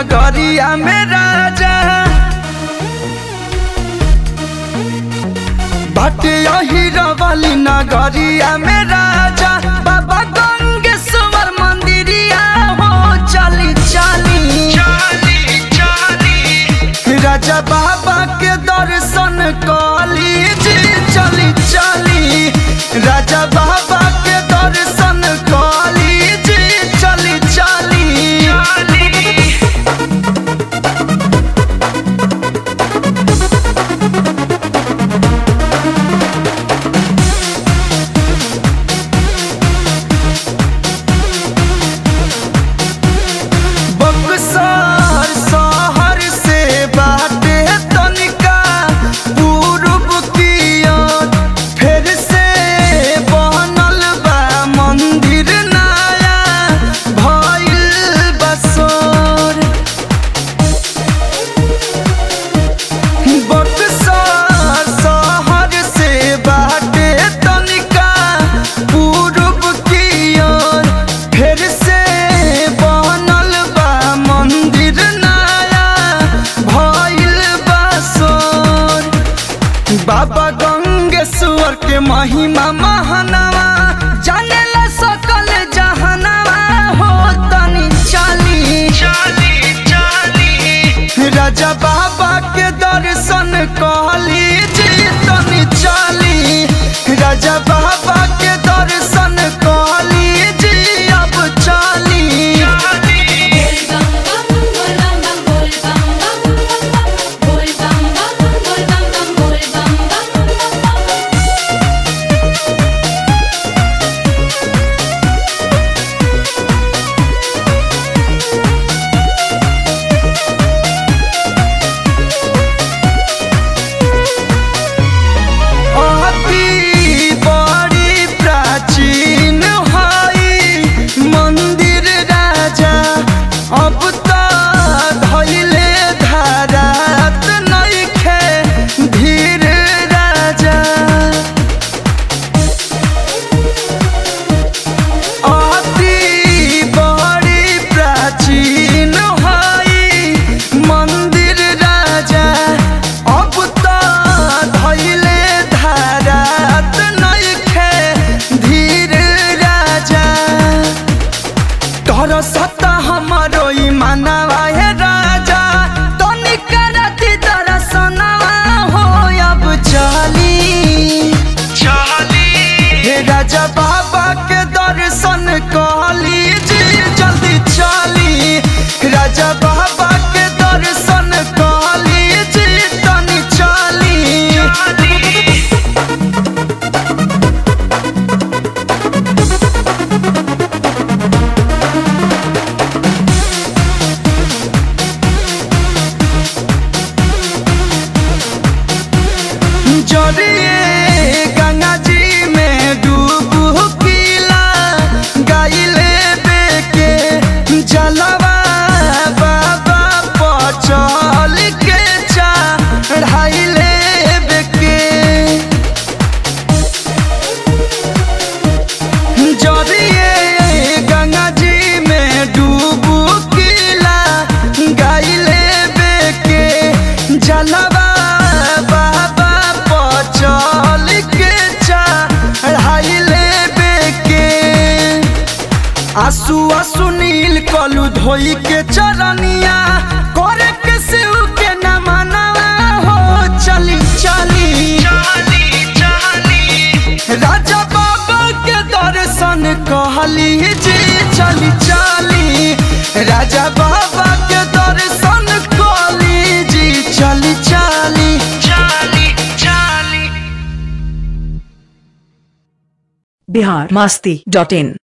नगरिया में राजा बाटे हीरा वाली नगरिया में राजा बाबा गंगेश्वर मंदिरिया हो चली चली राजा बाबा के दर्शन कली जी चली चली राजा बाबा के दर्शन कली जी चली चली बक्सर शहर से बाटे तनिका पूर्व की ओर फिर से बनल बा मंदिर नया भइल बसोर बक्सर शहर से बाटे तनिका पूर्व की ओर फिर से बनल बा मंदिर नया भइल बसोर बाबा गंगेश्वर के महिमा महानवा जानेला सकल जहनवा हो तनी चली राजा बाबा के दर्शन कहली जी तनी चली राजा बाबा के दर्शन कहली जी अब चली Bol bam bam bol bam bam bol bam bam bol bam bam bol bam bam bol bam bam अति बड़ी प्राचीन हई मंदिर राजा अब त धैले धारात नइखे धीर राजा अति बड़ी प्राचीन हई मंदिर राजा अब त धैले धारात नइखे धीर राजा तोर सत्ता हमारो ईमानवा हे राजा तनिक राति दर्शनवा हो अब चली हे राजा बाबा के दर्शन कहली जी जल्दी चली राजा बाबा के दर्शन कहली जी तनी चली जरिए गंगा जी में डूबुकीला गाइले बेके जलवा बाबा पचल के चढ़ाइले बेके जरिए गंगा जी में डूबुकीला गाइले बेके जलवा बाबा पचल के चढ़ाइले बेके आंसू आंसू नील कलू धोई के चरनिया करे के शिव के न मनवा हो चली चली राजा बाबा के दर्शन कहली जी चली चली राजा बाबा के दर्शन कहली जी चली चली बिहार मस्ती डॉट इन